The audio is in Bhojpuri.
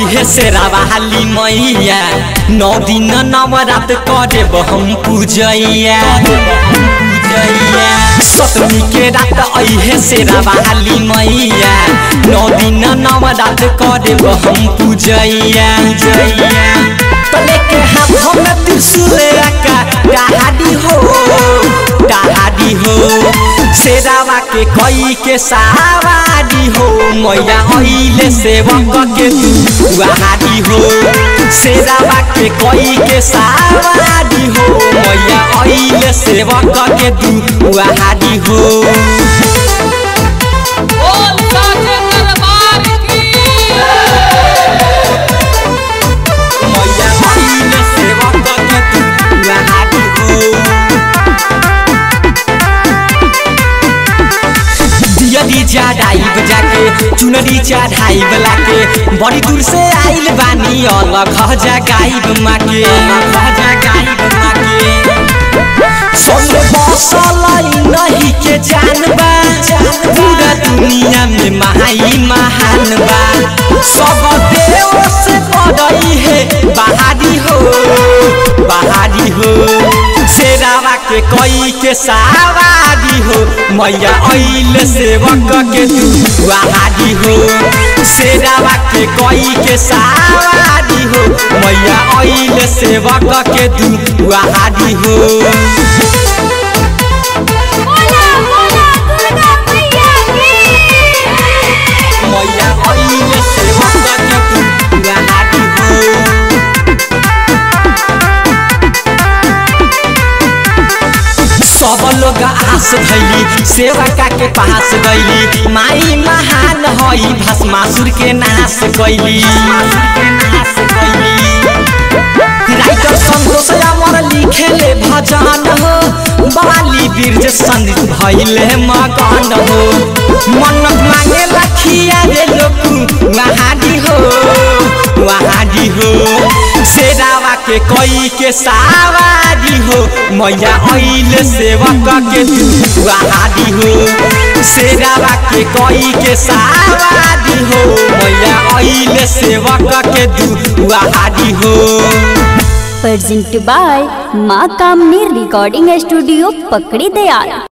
अहे शेरावा हाली मैया नौ दिन नवरात करे हम पूजैया पूजैया सतमी के रात अहे शेरावा हाली मैया नौ दिन नवरात करे हम पूजैया पूजैया तले के हाथों में त्रिशूल रखा डहाडी हो डहाडी हो शेरावा के कई के सवारी हो मैया अइले सेवक के तू वहाडी हो शेरावा के कई के सवारी हो मैया अइले सेवक के तू वहाडी हो बोल साचे दरबार की मैया अइले सेवक के तू वहाडी हो दियरी चढ़ाइब जाके चुनरी चढ़ाइब लाके बड़ी दूर से आइल बानी अलग जगाइब माके अलग जगाइब माके सब बसल नहीं के जानबा पूरा दुनिया में महाई महान बा सब देव से बड़ई है बहारी हो बहारी हो शेरावा के कई के सवारी हो मैया अइल सेवक के तू वहारी हो शेरावा के कई के सवारी हो मैया अइल सेवक के तू वहारी हो बोला बोला दुर्गा मैया की मैया अइल सेवक के तू वहारी हो सब लोग आस धैली सेवका के पास गईली माई महान हई भस्मासुर के नाश कैली राइटर संतोष अमर लिखेले भजन हो बाली बीर्ज संदित भइले मगन हो मन्नत मांगे लखिया रे लोक वहाडी हो वहाडी हो शेरावा के कई के सवारी हो मैया अइल सेवक के तू वहाडी हो शेरावा के कई के सवारी हो मैया अइल सेवक के तू वहाडी हो presented by माँ कामनी रिकॉर्डिंग स्टूडियो पकड़ी दयाल